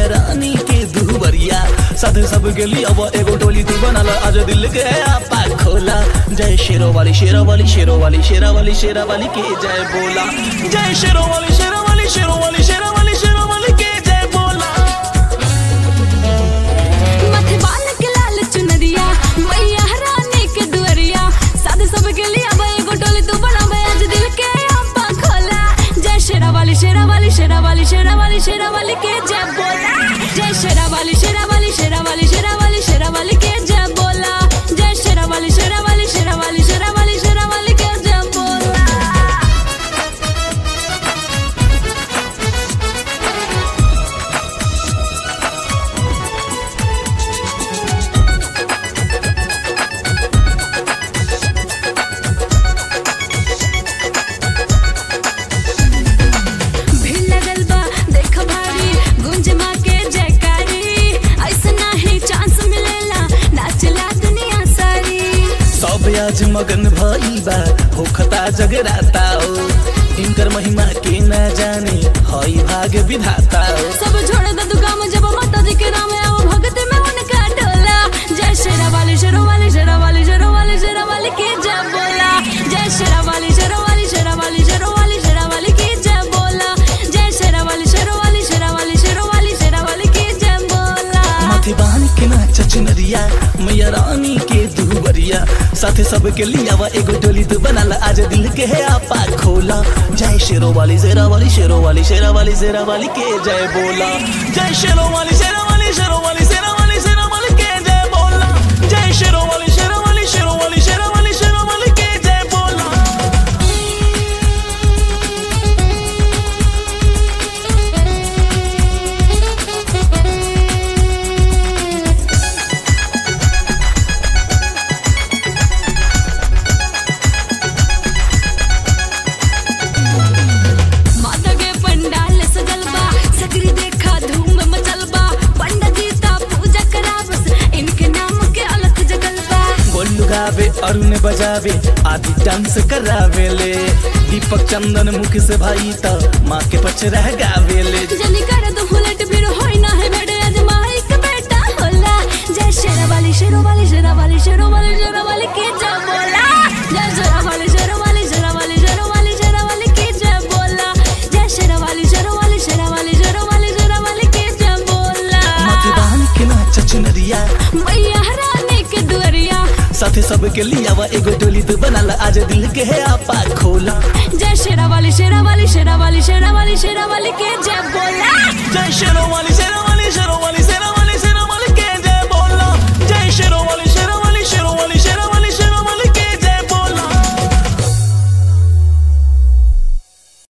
रानी के दुबरिया साथे सब के लिए अब एगो टोली तू बनल आज दिल के आपा खोला जय शेरो वाली शेरा वाली शेरो वाली शेरा वाली शेरा वाली के जय बोला जय शेरो वाली शेरा वाली शेरो वाली शेरा वाली शेरा वाली के जय बोला माथे बाल के लाल चुनरिया मैया रानी के दुअरिया साथ सब के लिए अब एगो टोली तू बनावे आज दिल के आपा खोला जय शेरा वाली शेरा वाली शेरा वाली शेरा वाली शेरा वाली के जय बोला जय शेरा वाली शेरा वाली शेरा वाली शेरा वाली शेरा वाली के जय बोला जय शेरा वाली शेरा वाली शेरा वाली शेरा वाली शेरा वाली के जय बोला भीड़ लगल बा देख भारी गुंज माँ के जयकारी ऐसा नाही चांस मिलेला नाचला दुनिया सारी सब आज मगन भई बा होखता जगराता ओ इनकर महिमा के न जाने हई भाग विधाता ओ सब छोड़ दे तू काम जब माता जी के नाम आओ भगत में उनका डोला जय शेरा वाली शेरो वाली शेरा वाली शेरो वाली शेरा वाली के जय बोला जय शेरा वाली शेरो वाली शेरा वाली शेरो वाली शेरा वाली के जय बोला जय शेरा वाली शेरो वाली शेरा वाली शेरो वाली शेरा वाली के जय बोला माथे बान के नाच चुनरिया मैया रानी के दुबरिया साथे सब के लिया वा एगो डोली तू बनाला आज दिल के है आपा खोला जय शेरो वाली शेरा वाली शेरो वाली शेरा वाली शेरा वाली के जय बोला जय शेरो वाली शेरा वाली शेरो वाली शेरा वाली शेरा वाली के जय बोला जय शेरो वाली शेरा वाली शेरो वाली शेरा वाली शेरा वाली के जय बोला माता के पंडाल सजल बा सगरी देखा धूम मचल बा पंडित जी ता पूजा करावस इनके नाम के अलग जगल बा गोल्लू गावे अरुण बजावे आदि डांस करावेले दीपक चंदन मुख से भाई त माँ के पचरा गावेले जनी कर दो हुलट फिर होई ना है बेटे आज माई का बेटा होला जय शेरा वाली शेरो वाली शेरा वाली शेरो वाली शेरा वाली के जय बोला जय शेरा वाली शेरो वाली शेरा वाली शेरो वाली शेरा वाली के जय बोला जय शेरा वाली शेरो वाली शेरा वाली शेरो वाली शेरा वाली के जय बोला माथे बान के नाच चुनरिया मैया रानी के दुअरिया साथे सब के लिया वा एगो डोली तू बनाला आज दिल के है आपा खोला जय शेरा वाली शेरा वाली शेरा वाली शेरा वाली शेरा वाली के जय बोला जय शेरो वाली